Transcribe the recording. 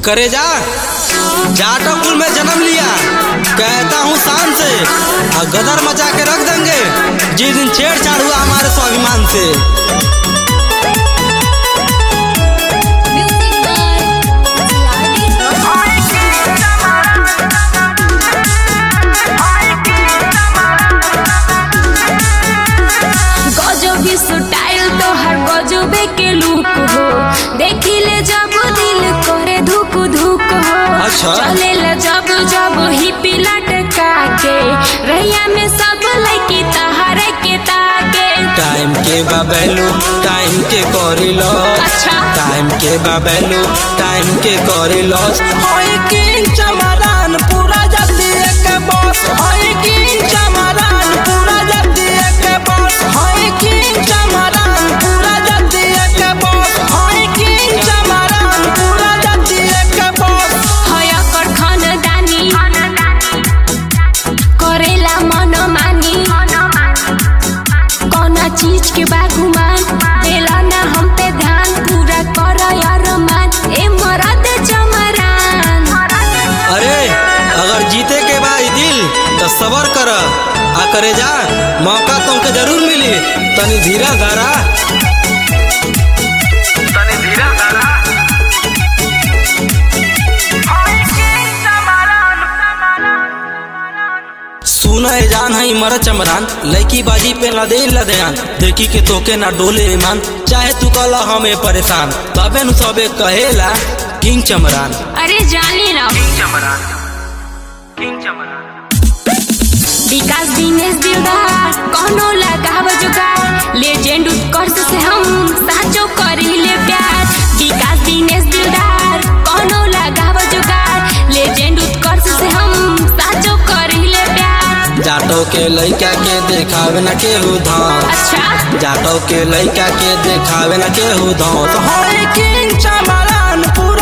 करे जा जाटो कुल में जन्म लिया कहता हूँ शान से और गदर मचा के रख देंगे जिस दिन छेड़छाड़ हुआ हमारे स्वाभिमान से Music by CRD. गजबी स्टाइल तोहर गजबे के लुक हो देखिले जब दिल करे धुक धुक हो अच्छा। चलेला जब जब हिपी लटका के रैया में सब लड़की तहरे के ताके टाइम के बाबेलू टाइम के करी लॉस अच्छा। टाइम के बाबेलू टाइम के करी लॉस होई किंग चमरान पूरा जल्दी एक बॉस होई किंग चमरान पूरा जल्दी एक बॉस होई किंग चमरान पूरा जल्दी एक बॉस होई किंग चमरान पूरा जल्दी एक बॉस हया कर खानदानी करेला मन मानी कौना चीज के बागुमान देला ना हम पे ध्यान पूरा कर यार मान ए मरद चमरान अरे अगर जीते के बा ई दिल तो सबर कर आ करे जा मौका तुमके जरूर मिली तनी धीरा धारा सुन है जान है मर चमरान लड़की बाजी पे न दे लदयान देखी के तोके ना डोले ईमान चाहे तू कला हमें परेशान तबे नु सबे कहेला किंग चमरान अरे जानी ना विकास दिनेश दिलदार कौनो लगाव जुगाड़ लेजेंड उत्कर्ष से हम साचो करीले प्यार विकास दिनेश दिलदार कौनो लगाव जुगाड़ लेजेंड उत्कर्ष से हम साचो करीले प्यार जाटो के लइका के देखावे न केहू धाम अच्छा जाटो के लइका के देखावे न केहू धाम तो होई किंग चमरान पूरा